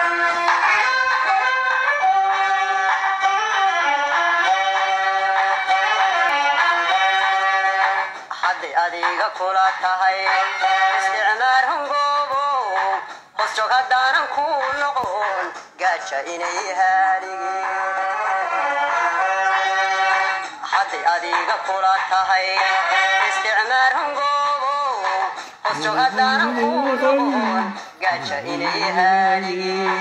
hadday adiga kula tahay isticmaar hungoobo hoos joog haddaanan ku noqon gaaja inay haaligeen hadday adiga kula tahay isticmaar hungoobo hoos joog haddaanan ku noqon gaaja inay haaligeen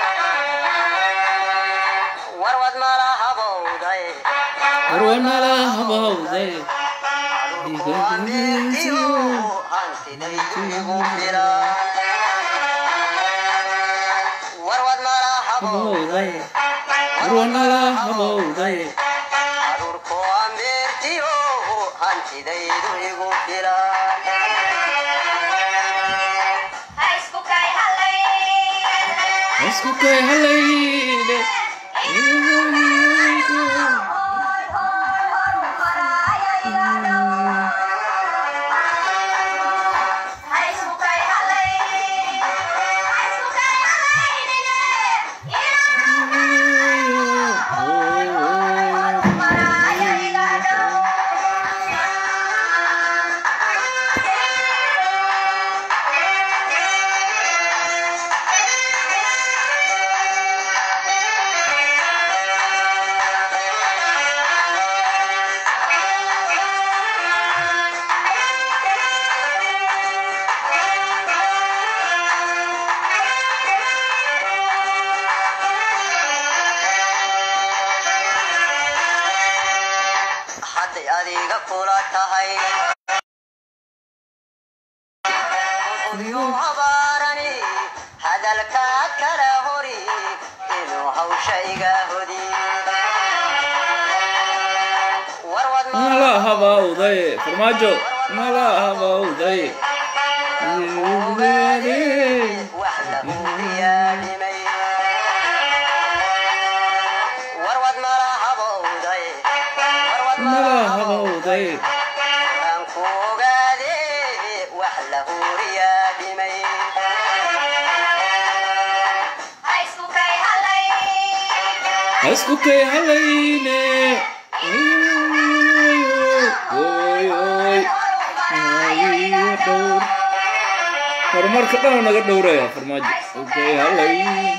warwad mala habowday warwanala habawday habawday warwanala habawday isku kay halayde hadday adiga kula tahay udyo habaarani hadalkaa kala hori inuu hawsha iga hodi warwad mala habawday farmaajo mala habawday wax lagu diyaadhimay warwad mala habowday warwad mala habawday aan ku ogaade wax la huriyaadhimay isku kay halayne oy oy ayo dhowr horumarka dhan naga dhowraya farmaajo okay halay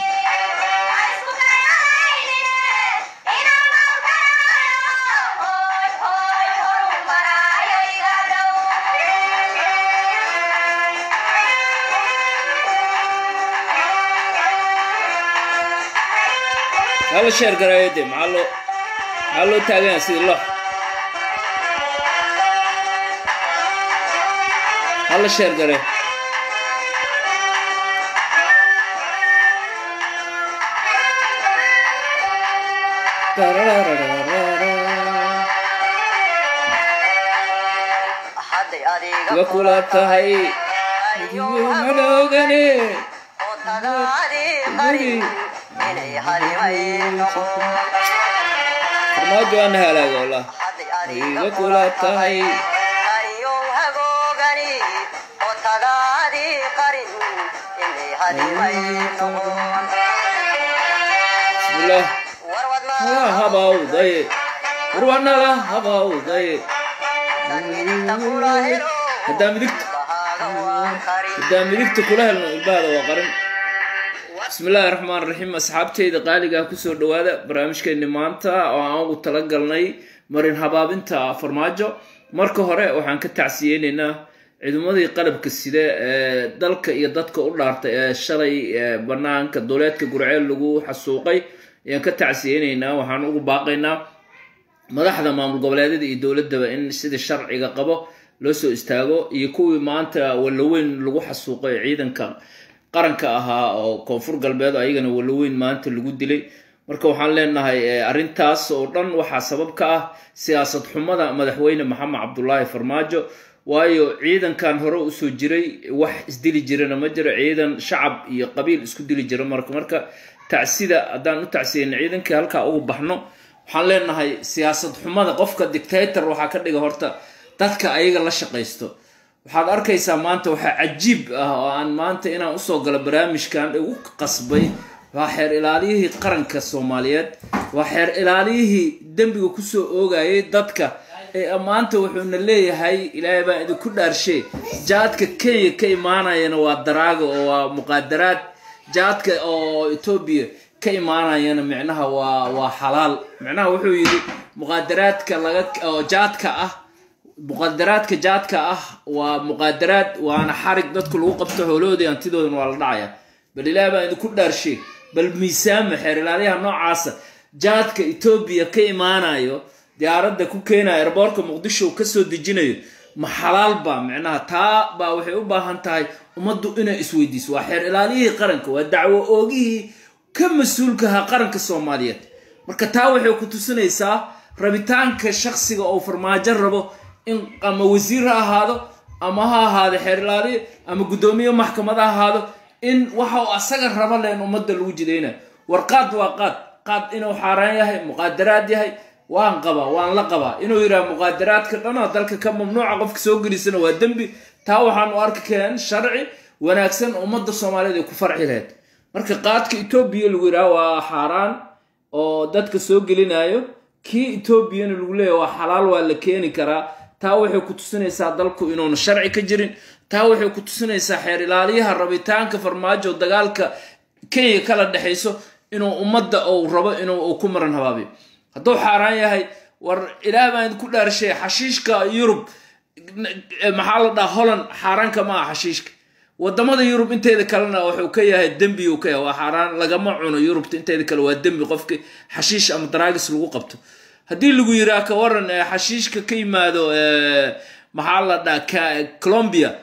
hala sheer garaayo de maxaa loo maxaa loo taaganya sidii lox hala sheer gare hadday adiga iga kula tahay ayo haloogane oo tadaadi qarin inay halimay noqon farmaajo ana halaaga wallah hadday iga adiga kula tahay ayo hagoogani oo tadaadi qarin inay halimay noqon bismillah warwad hala habawday warwanala habawday midigta kula helo haddaa midigta bahaaga waan qarin haddaa midigta kula helno ilbahada waa qarin bismillaahi raxmaan raxiim asxaabteyda qaaliga ah kusoo dhawaada barnaamijkeeni maanta oo aan ugu talagalnay marin habaabinta farmaajo marka hore waxaan ka tacsiyeyneynaa ciidamadii qalabka sida ee dalka iyo dadka u dhaartay ee shalay ee banaanka dowleedka gurceel lagu xasuuqay ayaan ka tacsiyeyneynaa waxaan ugu baaqaynaa madaxda maamul goboleedyada iyo dowladaba in sidii sharciga qabo loo soo istaago iyo kuwii maanta walaweyn lagu xasuuqay ciidanka qaranka ahaa oo koonfur galbeed ayagana walaweyn maanta lagu dilay marka waxaan leenahay eh, arrintaas oo dhan waxaa sabab ka ah siyaasad xumada madaxweyne maxamed cabdulaahi farmaajo waayo ciidankan hore usoo jiray wax isdili jirana ma jiro ciidan shacab iyo qabiil isku dili jira marka marka tacsida haddaan u tacsiyeyna ciidankii halkaa ugu baxno waxaan leenahay siyaasad xumada qofka dictator waxaa ka dhiga horta dadka ayaga la shaqaysto waxaad arkaysaa maanta waxaa cajiib ah oo aan maanta inaan usoo galo barnaamijkan ugu qasbay waa xeer ilaaliyihii qaranka soomaaliyeed waa xeer ilaaliyihii dembiga kusoo oogayay dadka ee maanta wuxuuna leeyahay ilaahay baa idinku dhaarshe jaadka kenya ka imaanayana waa daraaga oo waa muqaadaraad jaadka oo etoobiya ka imaanayana micnaha waa waa xalaal micnaha wuxuu yidhi muqaadaraadka laga oo jaadka ah muqaadaraadka jaadka ah waa muqaadaraad waana xarig dadku lagu qabto xoolahoodii hantidoodan waa la dhacaya bal ilaah baa idinku dhaarshe bal miisaama xeer ilaaliyaha noocaasa jaadka etoobiya ka imaanayo diyaaradda ku keenaya erboorka muqdisho uu kasoo dejinayo ma xalaal baa micnaha taa baa waxay u baahan tahay ummaddu inay isweydiiso waa xeer ilaaliyihii qaranka waa dacwo oogihii ka mas-uulkahaa qaranka soomaaliyeed marka taa waxay ku tusinaysaa rabitaanka shaksiga oo farmaajo rabo in ama wasiir ha ahaado ama ha ahaado xeer ilaaliye ama guddoomiye maxkamad ha ahaado in waxa uu asaga raba leen ummadda lagu jidaynayo war qaad waa qaad qaad inuu xaaraan yahay muqaadaraad yahay waan qabaa waan la qabaa inuu yidhaha muqaadaraadka dhanoo dalka ka mamnuuca qofka soo gelisana waa dembi taa waxaan u arki keen sharci wanaagsan ummadda soomaaliyeed ay ku farci lahayd marka qaadka etoobiya lagu yidhaha waa xaaraan oo dadka soo gelinayo kii etoobiyana lagu leeyahy waa xalaal waa la keeni karaa taa waxay ku tusinaysaa dalku inuuna sharci ka jirin taa waxay ku tusinaysaa xeer ilaaliyaha rabitaanka farmaajo dagaalka kenya kala dhexayso inuu ummadda uu rabo inuu ku maran habaabiyo hadduu xaaraan yahay war ilaah baan idinku dhaarshay xashiishka yurub maxaa la dhaha holland xaaraanka ma aha xashiishka wadamada yurub inteeda kalena wuxuu ka yahay dembi uu ka yahay waa xaaraan lagama cuno yurubta inteeda kale waa dembi qofki xashiish ama daraagis lagu qabto haddii lagu yiraa ka waran xashiishka ka yimaado maxaa la dhaha colombia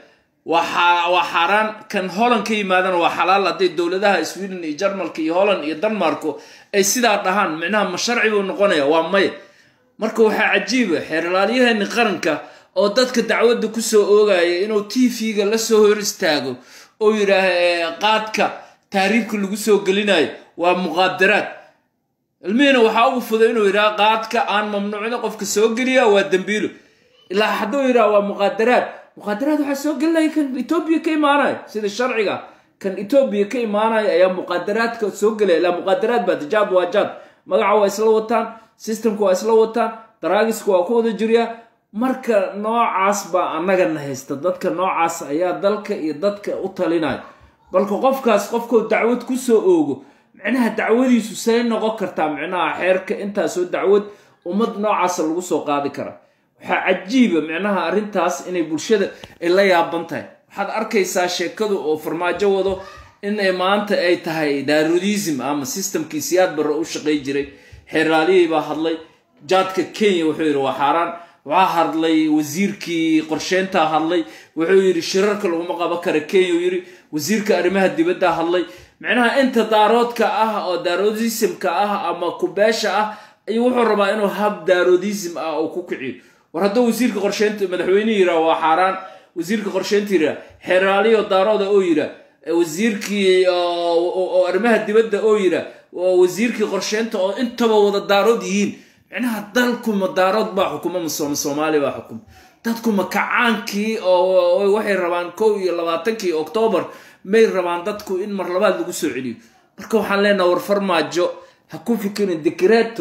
waa xaaraan kan holland ka yimaadana waa xalaal hadday dowladaha sweden iyo jarmalka iyo holland iyo denmarko ay sidaa dhahaan micnaha ma sharci buu noqonaya waa maya marka waxaa cajiiba xeer ilaalyaheeni qaranka oo dadka dacwadda kusoo oogaya inuu t v-ga lasoo hor istaago oo yidhaah qaadka taariibka lagu soo gelinayo waa muqaadaraad ilmihina waxaa ugu fuday inuu yidhaha qaadka aan mamnuucda qofka soo geliya waa dembiilo ilaa hadduu yidhaha waa muqaadaraad muqaadaraad waxaa soo gelinaya kan etoobiya ka imaanayo sida sharciga kan etoobiya ka imaanaya ayaa muqaadaraadka soo gelaya ilaa muqaadaraad baa jaad waa jaad magaca waa isla wataan systemka waa isla wataan daraagiska waa ku wada jiryaa marka noocaas baa annagana haysta dadka noocaas ayaa dalka iyo dadka u talinaya balka qofkaas qofkuu dacwad kusoo oogo micnaha dacwadiisu say noqon kartaa micnaha xeerka intaasoo dacwad ummad noocaasa lagu soo qaadi karaa waxaa cajiiba micnaha arrintaas inay bulshada ay la yaaban tahay waxaad arkaysaa sheekadu oo farmaajo wado inay maanta ay tahay darudism ama systemkii siyaad barre u shaqay jiray xeeraaliyey baa hadlay jaadka kenya wuxuu yidhi waa xaaraan waxaa hadlay wasiirkii qorsheyntaa hadlay wuxuu yidhi shirarka laguma qaban kara kenya uu yidhi wasiirka arrimaha dibaddaa hadlay micnaha inta daaroodka ah oo daarodismka ah ama kubeesha ah ayuu wuxuu rabaa inuu hab daarodism ah oo ku kiciyo war hadduu wasiirka qorsheynta madaxweynehi yiraa waa xaaraan wasiirka qorsheynta yiraa xeeraaliyo daarooda oo yiraa wasiirkii oo arrimaha dibadda oo yiraa wasiirkii qorsheynta oo intaba wada daarood yihiin micnaha dalkuma daarood baa xukuma masooma soomaali baa xukuma dadkuma kacaankii oo waxay rabaan kow iyo labaatankii oktoobar may rabaan dadku in mar labaad lagu soo celiyo marka waxaan leenaha war farmaajo ha ku fikirin degreto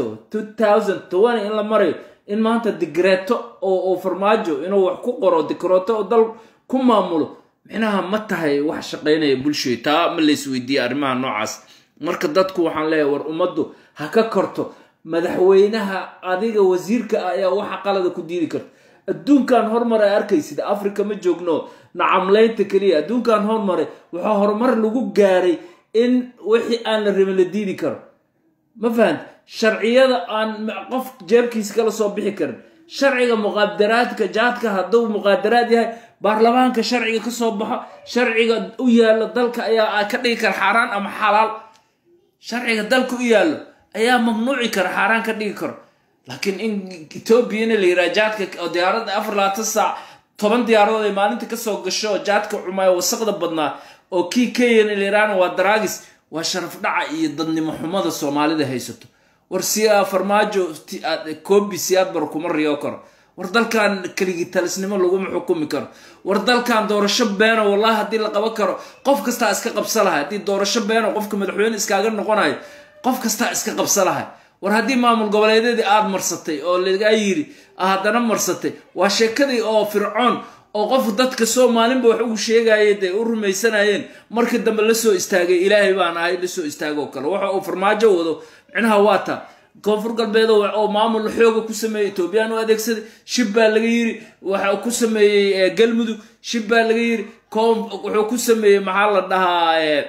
in la marayo in maanta degreto oo farmaajo inuu wax ku qoro dekreto oo dal ku maamulo micnaha ma tahay wax shaqaynaya bulshooy taa ma laysweydiiya arrimaha noocaas marka dadku waxaan leeyahay war ummaddu ha ka korto madaxweynaha adiga wasiirka ah ayaa waxa qalada ku diidi karta adduunkan horumar ay arkaysid africa ma joogno nacamlaynta keliya adduunkan horumare waxaa horumar lagu gaaray in wixii aan la rabin la diidi karo ma fahant sharciyada aan qof jeebkiisa kala soo bixi karin sharciga muqaadaraadka jaadka hadduu muqaadaraad yahay baarlamaanka sharciga ka soo baxo sharciga u yaallo dalka ayaa ka dhigi kara xaaraan ama xalaal sharciga dalka u yaallo ayaa mamnuuci kara xaaraan ka dhigi karo laakiin in etoobiyana la yiraa jaadka oo diyaaradda afar labaatan saac toban diyaaradood ay maalinta kasoo gasho oo jaadka cumaayo wasaqda badnaa oo kii kenyana la yiraana waa daraagis waa sharaf dhaca iyo dadnimo xumada soomaalida haysato war si farmaajo koobi siyaad bar kuma riyo karo war dalkan keligii talisnimo laguma xukumi karo war dalkan doorasho beeno wallahi haddii la qaban karo qof kastaa iska qabsa lahay haddii doorasho beeno qofka madaxweyne iskaaga noqonayo qof kastaa iska qabsa lahay war haddii maamul goboleedyadii aada marsatay oo lagaa yiri haddana marsatay waa sheekadii oo fircoon oo qof dadka soomaalinba wax ugu sheegaya dee u rumaysanayeen markii dambe lasoo istaagay ilaahay baan ahay lasoo istaago oo kale waxa uu farmaajo wado micnaha waa taa koonfur galbeed oo maamul xooga ku sameeyey etoobiyaan u adeegsaday shib baa laga yiri waxa ku sameeyey galmudug shib baa laga yiri wuxuu ku sameeyey maxaa la dhahaa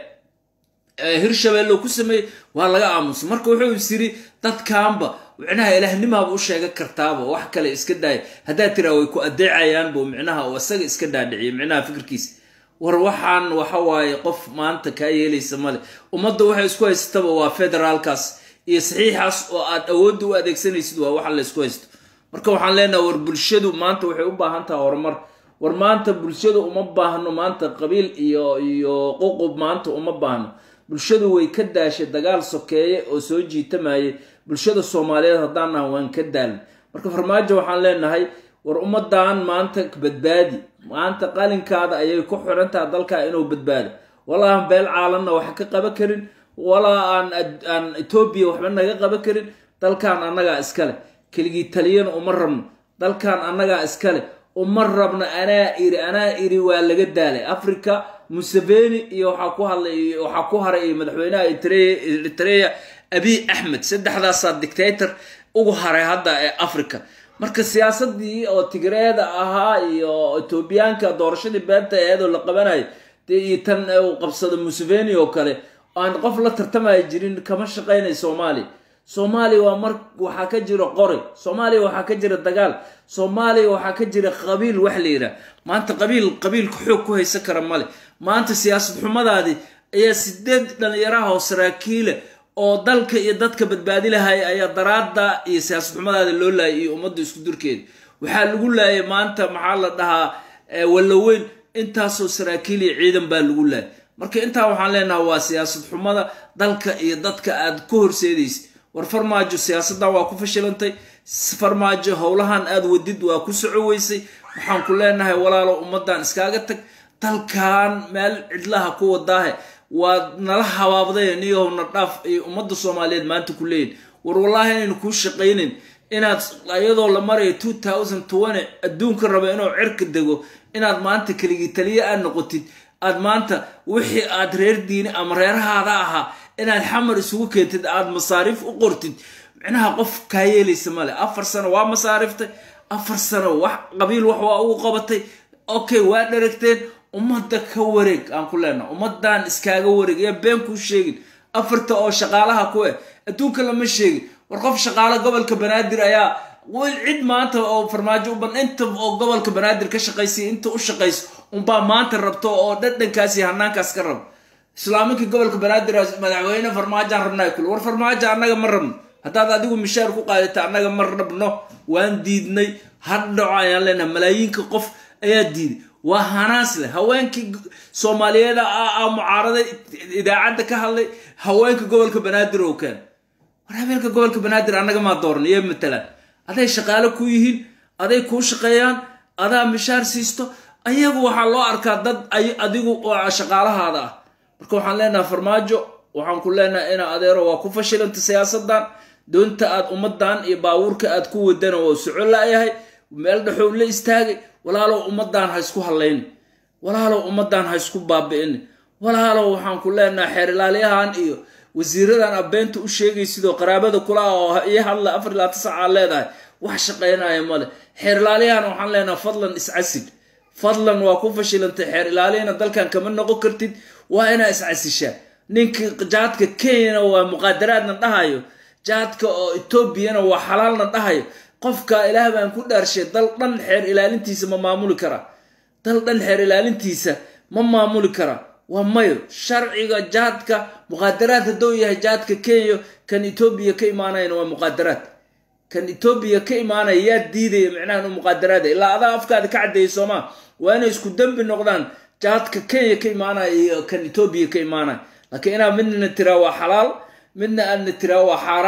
hirshabelle ku sameeyey waa laga aamusay marka wuxuu is yiri dadkaanba micnaha ilaahnimaaba u sheega kartaaba wax kale iska daaya haddaad tiraa way ku adeecayaanbu micnaha oo isaga iska dhaadhiciyo micnaha fikirkiisa war waxaan waxa waaye qof maanta kaa yeelaysa male ummadda waxay isku haysataba waa federaalkaas iyo saxiixaas oo aad awoodda u adeegsanaysid waa waxa la isku haysto marka waxaan leenaha war bulshadu maanta waxay u baahan taha horumar war maanta bulshadu uma baahno maanta qabiil iyo iyo ququb maanta uma baahno bulshadu way ka daashay dagaal sokeeye oo soo jiitamayay bulshada soomaaliyeed haddaan nahan waan ka daalin marka farmaajo waxaan leenahay war ummadan maanta badbaadi maanta qalinkaada ayay ku xirantaha dalkaa inuu badbaado walaa aan beel caalanna wax ka qaban karin walaa aan aan etoobiya waxba naga qaban karin dalkan annagaa iskale keligii taliyana uma rabno dalkan annagaa iskale uma rabno anaa iri anaa iri waa laga daalay africa museveni iyo waxaa ku hadlay waxaa ku haray madaxweynaha eritrea abiy axmed saddexdaasaa dictator ugu haray hadda ee africa marka siyaasadii oo tigreeda ahaa iyo etoobiyaanka doorashadii beenta eedoo la qabanayo dee iyo tan uu qabsado museveni oo kale aan qof la tartamaya jirin kama shaqaynay soomaaliya soomaaliya waa mar waxaa ka jira qori soomaaliya waxaa ka jira dagaal soomaaliya waxaa ka jira qabiil wax la yidhaah maanta qabiil qabiilka xoog ku haysan kara male maanta siyaasad xumadaadii ayaa sideed dhalinyaraha oo saraakiila oo dalka iyo dadka badbaadi lahaya ayaa daraada iyo siyaasad xumadaada loo laayay iyo ummadda isku durkeeda waxaa lagu laayay maanta maxaa la dhahaa wallaweyn intaasoo saraakiil iyo ciidan baa lagu laayay marka intaa waxaan leenaha waa siyaasad xumada dalka iyo dadka aad ku horseedaysa war farmaajo siyaasaddan waa ku fashilantay farmaajo howlahan aad wadid waa ku soco weysay waxaan ku leenahay walaalo ummadan iskaaga tag dalkan meel cidlaha ku wadaahe waa nala habaabday niyahowna dhaaf ay ummadda soomaaliyeed maanta ku leeyihin war wallaahi inaynu kuu shaqaynin inaad iyadoo la marayo two thousand twenty adduunka raba inuu cirka dego inaad maanta keligii taliye aad noqotid aad maanta wixii aad reer diini ama reerahaada ahaa inaad xamar isugu keentid aad masaariif u qortid micnaha qof kaa yeelaysa male afar sano waa masaariftay afar sano wax qabiil wax waa ugu qabatay okay waa dheragteen ummadda ka wareeg aan ku leenaha ummadan iskaaga wareeg yaa been kuu sheegin afarta oo shaqaalaha ku eh adduunka lama sheegin war qof shaqaalo gobolka banaadir ayaa cid maanta oo farmaajo uban inta oo gobolka banaadir ka shaqaysiya inta u shaqayso unbaa maanta rabto oo dhadhankaas iyo hanaankaas ka rabo islaaminkii gobolka banaadir madaxweyne farmaajaan rabnaa kule war farmaajo annaga ma rabno haddaad adigu mishaar ku qaadata annaga ma rabno waan diidnay hadhaco ayaan leenahay malaayiinka qof ayaa diiday waa hanaas leh haweenkii soomaaliyeed a mucaarada idaacadda ka hadlay haweenka gobolka banaadir oo keen war habeenka gobolka banaadir annaga maa dooran iyo matalaan aday shaqaalo ku yihiin aday kuu shaqeeyaan adaa mishaar siisto ayagu waxaa loo arkaa dad adigu shaqaalahaada ah marka waxaan leenahay farmaajo waxaan ku leenahay ina adeero waa ku fashilanta siyaasadan doonta aad ummadan iyo baabuurka aad ku wadana waa soco la-yahay meel dhexow la istaagay walaalow ummadan ha isku hadlayni walaalow ummadan ha isku baabi'ini walaalow waxaan ku leenahay xeer ilaaliyahan iyo wasiiradan abeenta u sheegay sidoo qaraabada kula oo ii hadla afar ilaa tisacaa leedahay wax shaqaynaya male xeer ilaaliyahan waxaan leenahay fadlan iscasid fadlan waa ku fashilantay xeer ilaaliyana dalkan kama noqon kartid waa inaa iscasishaa ninkii jaadka kenyana waa muqaadaraadna dhahayo jaadka oo etoobiyana waa xalaalna dhahayo qofka ilaah baan ku dhaarshay dal dhan xeer ilaalintiisa ma maamuli karaa dal dhan xeer ilaalintiisa ma maamuli karaa waa mayo sharciga jaadka muqaadaraad hadduu yahay jaadka kenya kan etoobiya ka imaanayana waa muqaadaraad kan etoobiya ka imaanaya yaa diidaya micnaha inuu muqaadaraada ilaa adaa afkaada ka caddeeyay soomaa waa inay isku dembi noqdaan jaadka kenya ka imaanaya iyo kan etoobiya ka imaanaya laakiin inaad midna tiraa waa xalaal midna aadna tiraa waa xaaraan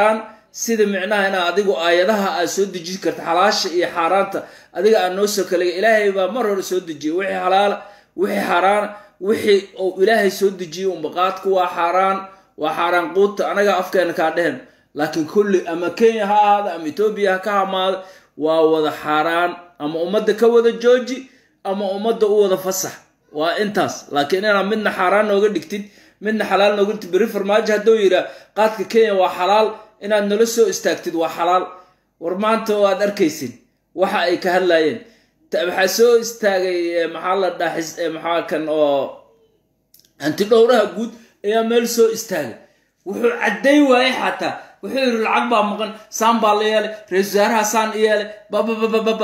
sida micnaha inaa adigu aayadaha aad soo dejin karta xalaasha iyo xaaraanta adiga aad noo soo kale ilaahay baa mar hore soo dejiyay wixii xalaala wixii xaaraana wixii uu ilaahay soo dejiyey umbaqaadku waa xaaraan waa xaaraan quuta anaga afkeena kaa dhehen laakiin kulli ama kenya ha ahaada ama etoobiya ha ka hamaada waa wada xaaraan ama ummadda ka wada jooji ama ummadda u wada fasax waa intaas laakiin inaad midna xaaraan nooga dhigtid midna xalaal nooga dhigtid beri farmaajo hadduu yidhaa qaadka kenya waa xalaal inaad nala soo istaagtid waa xalaal war maanta oo aad arkaysin waxa ay ka hadlayeen waxaa soo istaagay maxaa la dhaxis maxaa kan oo hanti dhowraha guud ayaa meel soo istaagay wuxuu cadday waayey xataa wuxuu yidhi lacag baa maqan saan baa la yeelay ra-isul wasaaraha saan yeelay bababababa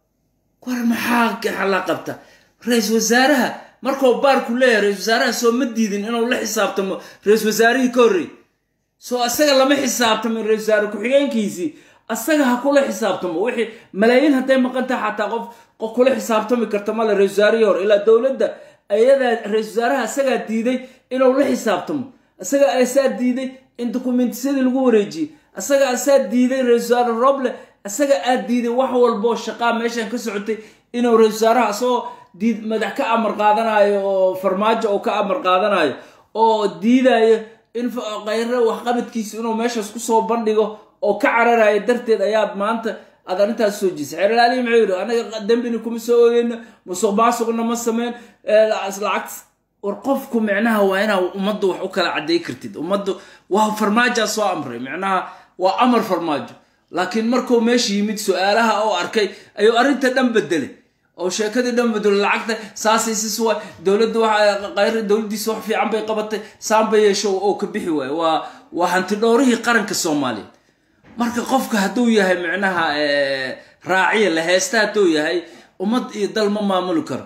war maxaa la qabta ra-isul wasaaraha markuu baarku leeyahay ra-isul wasaaraha soo ma diidin inuu la xisaabtamo ra-isul wasaarihii ka horreey soo asaga lama xisaabtamin ra-isul wasaare ku-xigeenkiisii asaga ha kula xisaabtamo wixii malaayiin hadday maqan tahay xataa qof qof kula xisaabtami karta male ra-isul wasaarihii hore ilaa dowladda ayadaa ra-isul wasaaraha asagaa diiday inuu la xisaabtamo asaga asaa diiday in dukumentiyadii lagu wareejiyey asaga asaa diiday ra-isul wasaare roble asaga aad diiday wax walboo shaqaa meeshan ka socotay inuu ra-isul wasaaraha asagoo diid madax ka amar qaadanayo oo farmaajo oo ka amar qaadanayo oo diidayo in kayre waxqabadkiisa inuu meeshaas kusoo bandhigo oo ka cararayo darteed ayaad maanta aad arrintaas soo jiisay xeerlaalihi muxuu yidhi anaga dembina kuma soo ogeyno musuq maasuqna ma sameyn lacag war qofku micnaha waa inaa ummadda wax u kala cadday kartid ummaddu waa farmaajaa soo amray micnaha waa amar farmaajo laakiin markuu meesha yimid su-aalaha oo arkay ayuu arrinta dhan bedelay oo sheekadii dhan bedelo lacagta saasay sis waay dowladda waa qayr dowladdiisa wax fiican bay qabatay saanba yeesho oo ka bixi waayo waa waa hanti dhowrihii qaranka soomaaliya marka qofka hadduu yahay micnaha raaciya la heesta hadduu yahay ummad iyo dal ma maamuli karo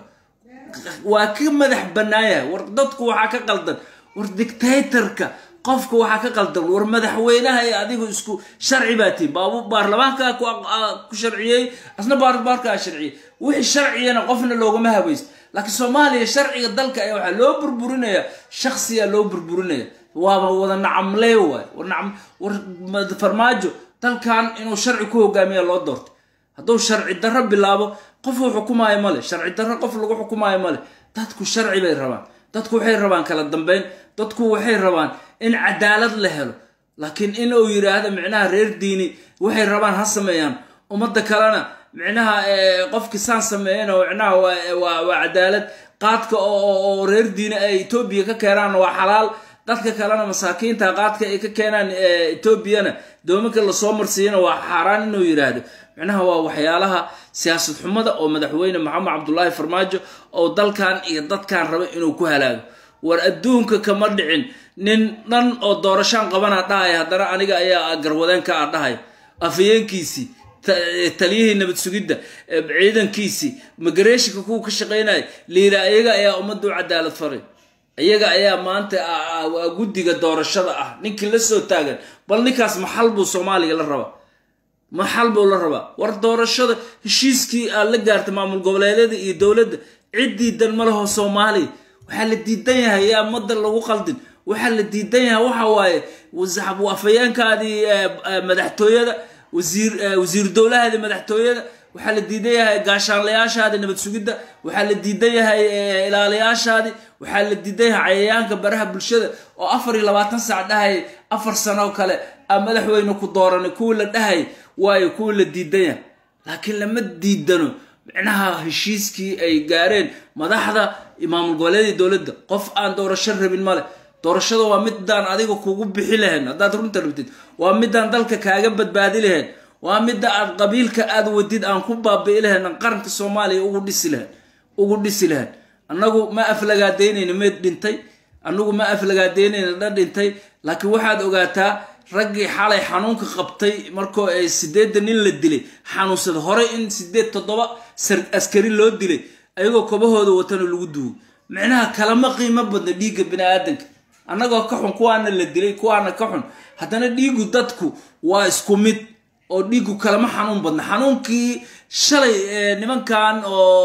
waa ka madax bannaayahay war dadku waxaa ka qaldan war dictatorka qofka waxaa ka qaldan war madaxweynaha ee adigu isku sharci baa tihin baabu baarlamaanka ku sharciyey asna baarbaarkaa sharciyey wixii sharciyana qofna loogama habaysto laakiin soomaaliya sharciga dalka ayaa waxaa loo burburinaya shaksiya loo burburinaya waaba wada nacamlee waay war nacam war farmaajo dalkan inuu sharci ku hogaamiya loo doortay hadduu sharci darro bilaabo qofuu xukumaayo male sharci darro qof lagu xukumaayo male dadku sharci bay rabaan dadku waxay rabaan kala dambeyn dadku waxay rabaan in cadaalad la helo laakiin in uu yidhaahdo micnaha reer diini waxay rabaan ha sameeyaan ummadda kalena micnaha qofkii saan sameeyana micnaha waa cadaalad qaadka oo reer diini ay etoobiya ka keenaan waa xalaal dadka kalena masaakiinta qaadka ay ka keenaan etoobiyana doominka lasoo marsiiyana waa xaaraan inuu yidhaahdo micnaha waa waxyaalaha siyaasad xumada oo madaxweyne maxamed cabdulaahi farmaajo oo dalkan iyo dadkan raba inuu ku halaago war adduunka kama dhicin nin dhan oo doorashaan qabana dhahaya haddana aniga ayaa garwadeenka a dhahaya afayeenkiisii taliyihii nabad sugidda ciidankiisii magareeshinka kuwa ka shaqaynaya liila iyaga ayaa ummadda u cadaalad faray iyaga ayaa maanta guddiga doorashada ah ninkii la soo taagan bal ninkaas maxal buu soomaaliya la rabaa maxal buu la rabaa war doorashada heshiiskii aad la gaartay maamul goboleedyada iyo dowladda ciddii dan ma laho soomaaliya waxaa la diidan yahay yaa ummadda lagu qaldin waxaa la diidan yahay waxa waaye afayeenkaadii madaxtooyada wasiir wasiir dowlahaadii madaxtooyada waxaa la diidan yahay gaashaanlayaashaadii nabad sugidda waxaa la diidan yahay ilaaliyaashaadii waxaa la diidan yahay cayayaanka baraha bulshada oo afar iyo labaatan saac dhahayay afar sano kale a madaxweyne ku dooranay kuwii la dhahayay waayo kuwii la diidan yahay laakiin lama diidano micnaha heshiiskii ay gaareen madaxda maamul goboleedii dowladda qof aan doorasho rabin male doorashada waa midaan adiga kugu bixi lahayn haddaad runta rabtid waa midaan dalka kaaga badbaadi lahayn waa midda aad qabiilka aad wadid aan ku baabi'i lahayn aan qaranka soomaaliya ugu dhisi lahayn ugu dhisi lahayn annagu ma aflagaadeynayna meed dhintay annagu ma aflagaadeynayna dha dhintay laakiin waxaad ogaataa raggii xalay xanuunka qabtay markoo ay sideedda nin la dilay xanuunsada horey in sideed toddoba askari loo dilay ayagoo kobahooda watana lagu duugo micnaha kalama qiimo badna dhiigga bini aadanka annagoo ka xun kuwaana la dilay kuwaana ka xun haddana dhiigu dadku waa isku mid oo dhiigu kalama xanuun badna xanuunkii shalay nimankan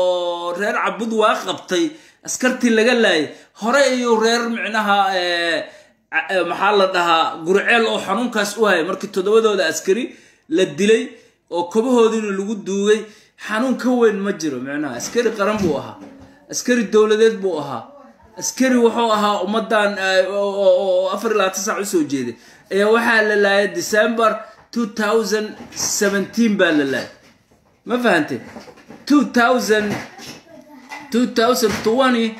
oo reer cabud waa qabtay askartii laga laayay hore ayuu reer micnaha ca- maxaa la dhahaa gurceel oo xanuunkaas u haya markii toddobadooda askari la dilay oo kobahoodiina lagu duugay xanuun ka weyn ma jiro micnaha askari qaran buu ahaa askari dowladeed buu ahaa askari wuxuu ahaa ummadan eh, oo oo- oo afar iyo labaatan saac usoo jeeday ayaa waxaa la laayay december 2017 baa la laayay ma fahantay 2000 2020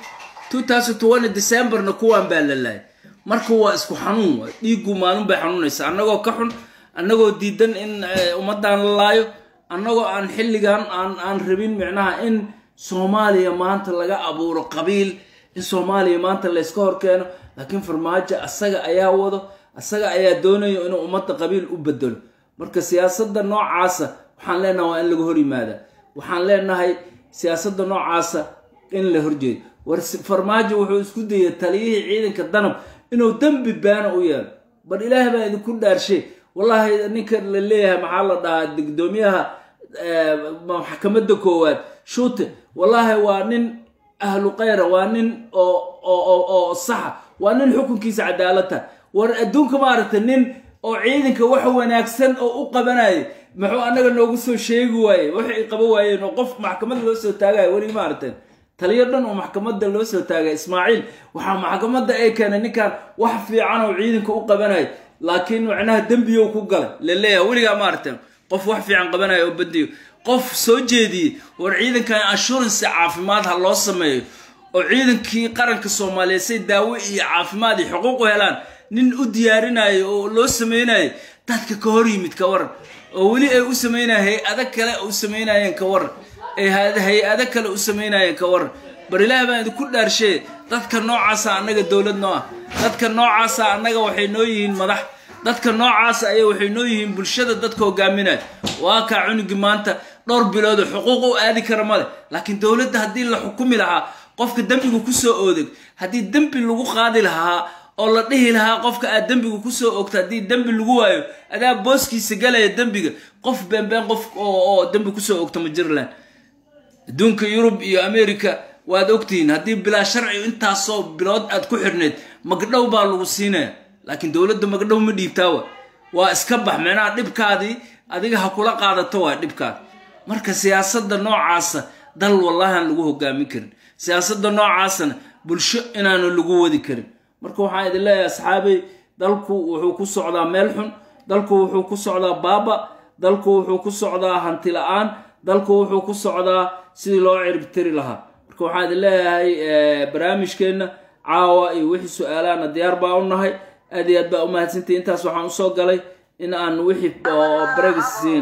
2020 decemberna kuwaan baa la laayay marka waa isku xanuun waay dhiiggu maalin bay xanuunaysa annagoo ka xun annagoo diidan in eh, ummaddan la laayo annagoo aan xilligan aan aan rabin micnaha in soomaaliya maanta laga abuuro qabiil in soomaaliya maanta layska horkeeno laakiin farmaajo asaga ayaa wado asaga ayaa doonayo inuu ummadda qabiil u bedelo marka siyaasadda noocaasa waxaan leenahay waa in laga hor yimaada waxaan leenahay siyaasadda noocaasa in la horjeedo war si- farmaajo wuxuu isku dayay taliyihii ciidanka danab inuu dembi baana u yeelo bal ilaahay baa idinku dhaarshe wallaahi ninka la leeyahay maxaa la dhahaa gudoomiyaha eh, maxkamadda koowaad shuute wallaahi waa nin ahlu khayra waa nin oo oo oo oo saxa waa nin xukunkiisa cadaalad tahay war adduunka maaragtay nin oo ciidanka wax wanaagsan oo u qabanayay muxuu annaga noogu soo sheegi waaye waxay qaba waayeen oo qof maxkamad loo soo taagaya weli maaragtay taliyo dhan oo maxkamadda loo soo taagay ismaaciil waxaa maxkamadda ay keenay ninkan wax fiican oo ciidanka u qabanaya laakiin macnaha dembiyow ku galay laleeyahay weligaa maaragtay qof wax fiican qabanaya oo badiyo qof soo jeediyey war ciidankan assurance caafimaad ha loo sameeyo oo ciidankii qaranka soomaaliyeed say daawo iyo caafimaad iyo xuquuq u helaan nin u diyaarinayo oo loo sameynayo dadka ka hor yimid ka waran oo weli ay u sameynayeen hay-ado kale u sameynayeen ka waran ay hay- hay-ado kale u sameynayeen ka waran bar ilaah baan idinku dhaarshee dadka noocaasa annaga dowlad noo ah dadka noocaasa annaga waxay noo yihiin madax dadka noocaasa ayaa waxay noo yihiin bulshada dadka hogaaminaya waa kaa cunugii maanta dhowr bilood oo xuquuq u aadi kara male laakiin dowladda haddii la xukumi lahaa qofka dembiga kusoo oodeg haddii dembi lagu qaadi lahaa oo la dhihi lahaa qofka aad dembiga kusoo ogto haddii dembi lagu waayo adaa booskiisa galaya dembiga qof beenbeen qof oo oo dembi kusoo ogto ma jirland adduunka yurub iyo america waad ogtihiin haddii bilaa sharci intaasoo bilood aad ku xirneyd magdhow baa lagu siinaya laakiin dowladda magdhow ma dhiibtaawa waa iska bax micnaha dhibkaadii adiga ha kula qaadato waa dhibkaada marka siyaasadda noocaasa dal wallahan lagu hogaamin karin siyaasadda noocaasana bulsho inaanu lagu wadi karin marka waxaan idin leeyahay asxaabey dalku wuxuu ku socdaa meel xun dalku wuxuu ku socdaa baaba dalku wuxuu ku socdaa hanti la-aan dalku wuxuu ku socdaa sidii loo ciribtiri lahaa marka waxaan idin leeyahay eh, barnaamijkeenna caawa iyo wixii su-aalaana diyaar baa u nahay aad iyo aad baa u mahadsantihi intaas waxaan usoo galay in aan wixii oo baragis siin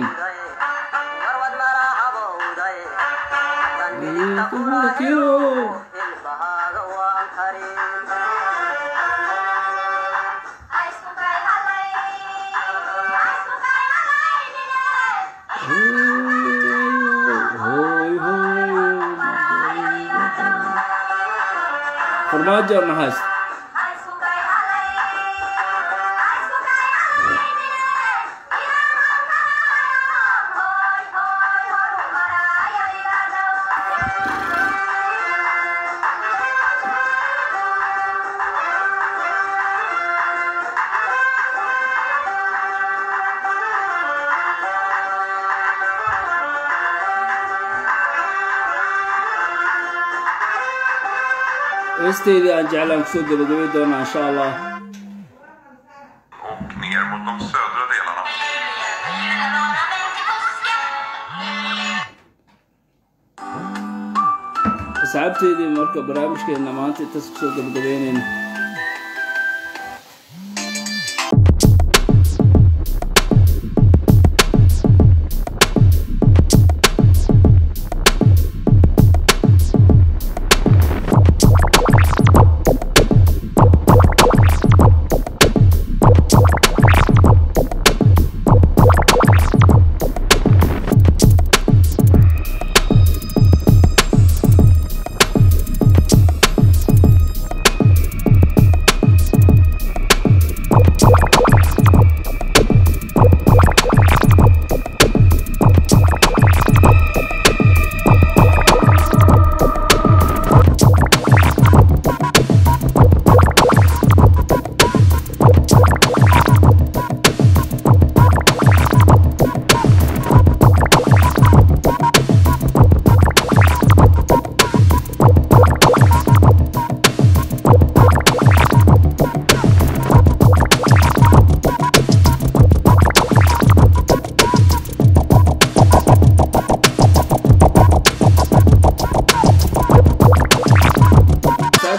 warwad marahabowday danbilinta kulahiyo ilbahaaga waan karin farmaajo na haysta heesteydii aan jeclaan kusoo gabagabay doonaa insha allah och ner mot de södra delarna. asxaabteydii marka barnaamijkeena maanta intaas kusoo gabagabeyneyna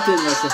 dhammaantood meesha